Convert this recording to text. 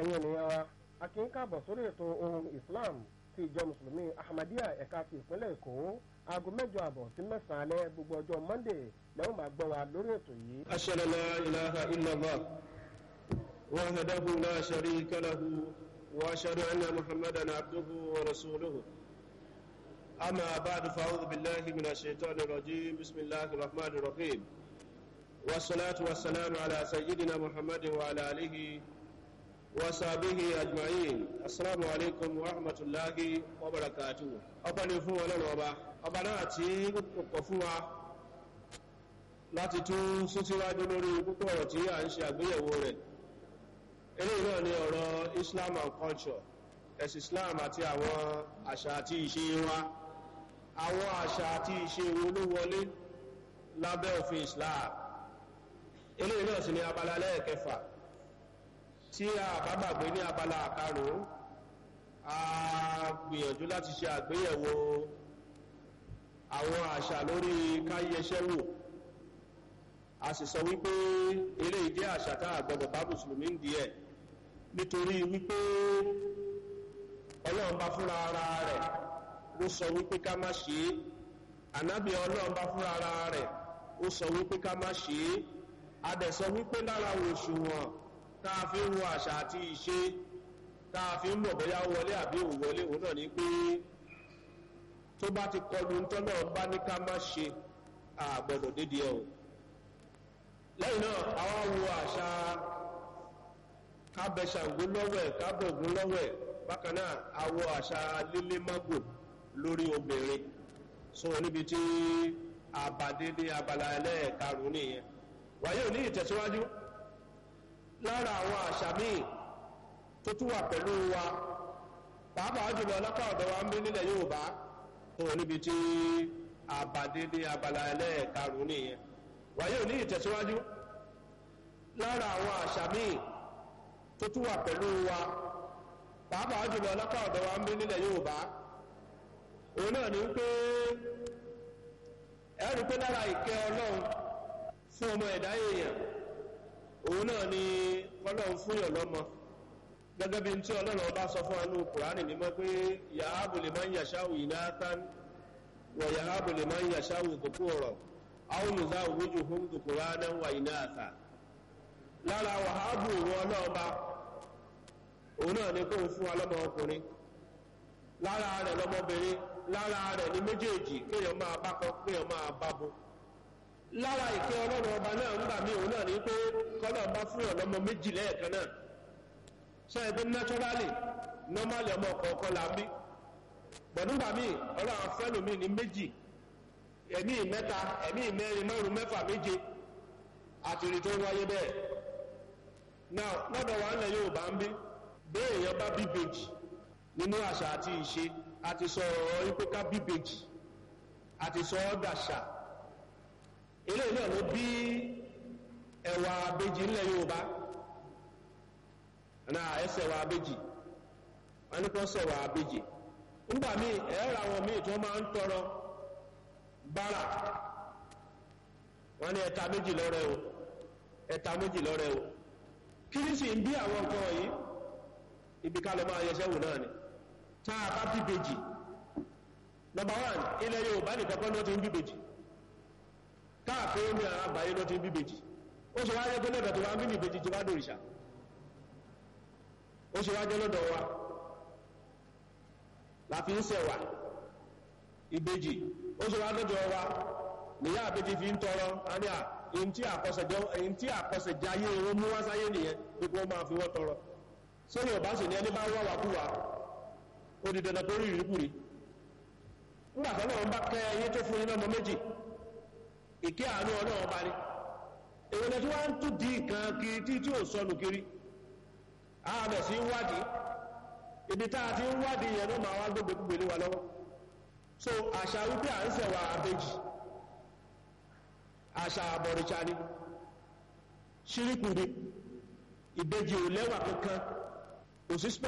ẹ̀yin ènìyàn wa a kì í káàbọ̀ sórí ètò ohun islam ti ìjọ mùsùlùmí ahmadiyya ẹ̀ka ti ìpínlẹ̀ èkó aago mẹ́jọ àbọ̀ sí mẹ́sàn-án alẹ́ gbogbo ọjọ́ monday lẹ́wọ̀n máa gbọ́ wa lórí ètò yìí. أشهد أن لا إله إلا الله وحده لا شريك له وأشهد أن محمدا عبده ورسوله أما بعد فأعوذ بالله من الشيطان الرجيم بسم الله الرحمن الرحيم والصلاة والسلام على سيدنا محمد وعلى آله وصحبه أجمعين السلام عليكم ورحمة الله وبركاته أبني فو ولا نوبا أبناتي وقفوا láti tún sún síwájú lórí púpọ̀ ọ̀rọ̀ tí a ń ṣe àgbéyẹ̀wò rẹ̀ eléyìí náà ni ọ̀rọ̀ islam and culture ẹ̀sìn islam àti àwọn àṣà àti ìṣe wa àwọn àṣà àti ìṣe wo ló wọlé lábẹ́ òfin islam eléyìí náà sì ni abala lẹ́ẹ̀kẹfà tí a bá gbàgbé ní abala àkarùn-ún a gbìyànjú láti ṣe àgbéyẹ̀wò àwọn àṣà lórí káyẹsẹ́ wò a sì sọ wípé eléyìí jẹ́ àṣà tá a gbọdọ̀ bá mùsùlùmí ń díẹ̀ nítorí wípé ọlọ́run bá fúnra ara rẹ̀ ó sọ wípé ká má ṣe é ànábì ọlọ́run bá fúnra ara rẹ̀ ó sọ wípé ká má ṣe é a dẹ̀ sọ wípé lára òṣùwọ̀n tá a fi ń wo àṣà àti ìṣe tá a fi ń mọ̀ bóyá wọlé àbí ò wọlé òun náà ni pé tó bá ti kọlu ń tọ́lọ́ bá ní ká má ṣe àgbọ̀dọ̀ dédìí ẹ̀ o lẹ́yìn náà àwọn wo àṣà kábẹ̀ṣàngó lọ́wẹ̀ kábọ̀gún lọ́wẹ̀ bákan náà àwọ àṣà lílé mágò lórí obìnrin so níbi tí àbàdédé abala ẹlẹ́ẹ̀karùn nìyẹn wáyé ò ní ìtẹ̀síwájú lára àwọn àṣà míì tó tún wà pẹ̀lú wa pàápàá jùlọ lápá ọ̀dọ̀ wa ń bí nílẹ̀ yorùbá so níbi tí àbàdédé abala ẹlẹ́ẹ̀karùn nìyẹn wáyé ò ní ìtẹ̀síwájú lára àwọn àṣà míì tó tún wà pẹ̀lú wa pàápàá jùlọ lápá ọ̀dọ̀ wa ń bí nílẹ̀ yorùbá òun náà ní pé ẹ̀rù pé lára ìkẹ́ ọlọ́run fún ọmọ ẹ̀dá èèyàn òun náà ni ọlọ́run fún yàn lọ́mọ gẹ́gẹ́ bí tí ọlọ́run ọba sọ fún anú kùránì mímọ́ pé yàhábù lè máa ń yàṣáwù ìnáátán wọ̀ yàhábù lè máa ń yàṣáwù kòkó ọ̀rọ̀ àwọn olùzá òwújù fún kòkòrò anáwà ìnáàtà lára wàhábù ìwọ̀n ọlọ́ọba òun náà ni kó ń fún ọlọ́mọ ọkùnrin lára rẹ̀ lọ́mọbìnrin lára rẹ̀ ní méjèèjì kéèyàn máa bá kọ kéèyàn máa bá bo lára ìkẹ́ ọlọ́run ọba náà ńgbà mí òun náà ní pé kọ́lọ̀ bá fún ọlọ́mọ méjì lẹ́ẹ̀kan náà ṣe é pé naturally normally ọmọ kọ̀ọ̀kan là ń bí gbọ̀dúgbà mí ọlọ́run afẹ́lòmí ní méjì ẹ̀mí mẹ́ta ẹ̀mí mẹ́rin márùn mẹ́fà méje àtìrì tó wáyé bẹ́ẹ̀ now lọ́dọ̀ wa ńlẹ̀ yóò bá ń bí béèyàn bá bíbèjì nínú àṣà àti ìṣe àti sọ ọ̀rọ̀ ipé ká bíbèjì àti sọ ọ́ dàṣà ilé náà ló bí ẹ̀wà abéjì ńlẹ̀ yorùbá náà ẹsẹ̀ wà abéjì wọn ní kó sẹ̀wà abéjì nígbà míì ẹ̀rọ àwọn míì tó máa ń tọrọ bára wọ́n ní ẹta méjì lọ́rẹ́ o ẹta méjì lọ́rẹ́ o kí ní sì ń bí àwọn nǹkan wọ̀nyí ibi ká lọ máa yẹsẹ́ wò náà ni tá a bá bí bèjì nọmba wán ilẹ̀ yorùbá nìkan kọ́ ló ti ń bí bèjì káàkiri ní àwọn àgbáyé ló ti ń bí bèjì ó ṣe wáyé pé lọ́dọ̀ tó wá ń bí bèjì ti wá dòrìṣà ó ṣe wáyé lọ́dọ̀ wa la fi ń sẹ̀wà ìbejì ó ṣe wá lọ́dọ̀ wa níyà àbejì fi ń tọrọ àní à èyí tí àkọsẹ̀jẹ́ ayé wọn mú wá sáyé nìyẹn pé kí wọ́n máa fi wọ́n tọrọ sórí ọ̀bá sì ní ẹni bá wà wà kúwà ó di dandan tó rí ìrìkúrí nígbà tó náà ń bá kẹ́ ẹyẹ tó fún iná ọmọ méjì ìké àánú ọlọ́run bá ní èwo ni tí wọ́n ń tún di nǹkan kiri tí tí ò sọnù kiri ààbẹ̀ sí ń wádìí ibi tá a ti ń wádìí yẹn ló máa wá gbogbo gbèlé wa lọ́wọ́ so àṣà wípé à ń sẹ̀wà àbejì àṣà àbọ̀rìṣà ni ṣíríkù ni ìbejì ò lẹ́wà kankan kò sí